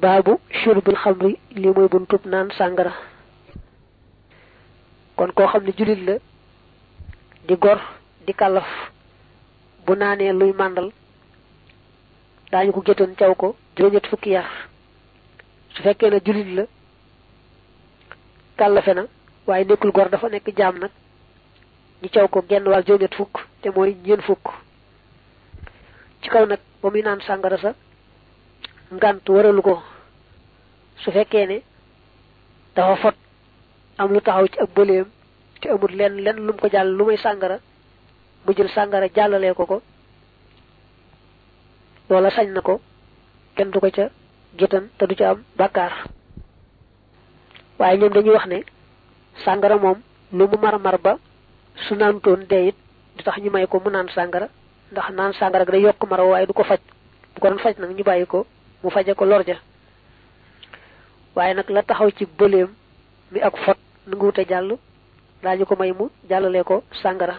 baabu shurbul xamri li mooy buntub naan sàngara kon koo xam ne julit la di gor di kàllaf bu naanee luy màndal daañu ko géttan caw ko juróom-ñett fukki yar su fekkee ne julit la kàllafe na waaye nekkul gor dafa nekk jaam nag ñu caw ko genn wàll juróom-ñett fukk te mooy ñeen fukk ci kaw nag ba muy naan sàngara sa ngant waralu ko su fekkee ne dafa fot am lu taxaw ci ab bëleem te amul lenn lenn lu mu ko jàll lu may sàngara mu jël sàngara jàllalee ko ko loola sañ na ko kenn du ko ca géttan te du ca am bàkkaar waaye ñoom dañuy wax ne sàngara moom lu mu mar mar ba su naantoon dee it du tax ñu may ko mu naan sàngara ndax naan sàngara day yokk mara waaye du ko faj bu ko doon faj nag ñu bàyyi ko mu faje ko lor ja waaye nag la taxaw ci bëleem mi ak fot nu ngi wute jàll daañu ko may mu jàllalee ko sàngara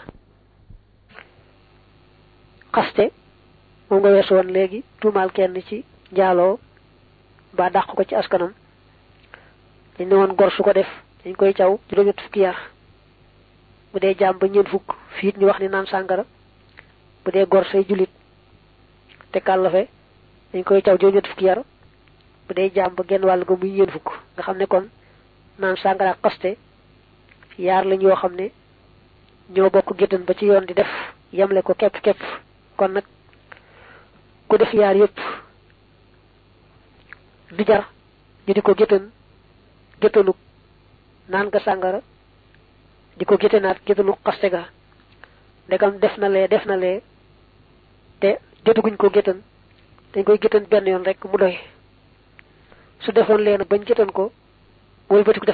xaste moom nga weesu woon léegi tuumaal kenn ci njaaloo ba dàq ko ci askanam dañ ne woon gor su ko def dañ koy caw juróom-ñett fukki yar bu dee jaam ba ñeen fukk fiit ñu wax ni naan sàngara bu dee gor say julit te kàllafe dañ koy caw juróom-ñett fukki yar bu dee jaam ba genn wàll ga muy ñeen fukk nga xam ne kon naan sàngara ak xaste yaar lañ yoo xam ne ñoo bokk géttan ba ci yoon di def yemle ko képp képp kon nag ku def yaar yépp du jar ñu di ko géttan géttanuk naan nga sàngara di ko géttanaat géttanuk xaste ga ndegam def na lee def na lee te jotaguñ ko géttan dañ koy géttan benn yoon rek mu doy su defoon leen bañ géttan ko wëlbatiku def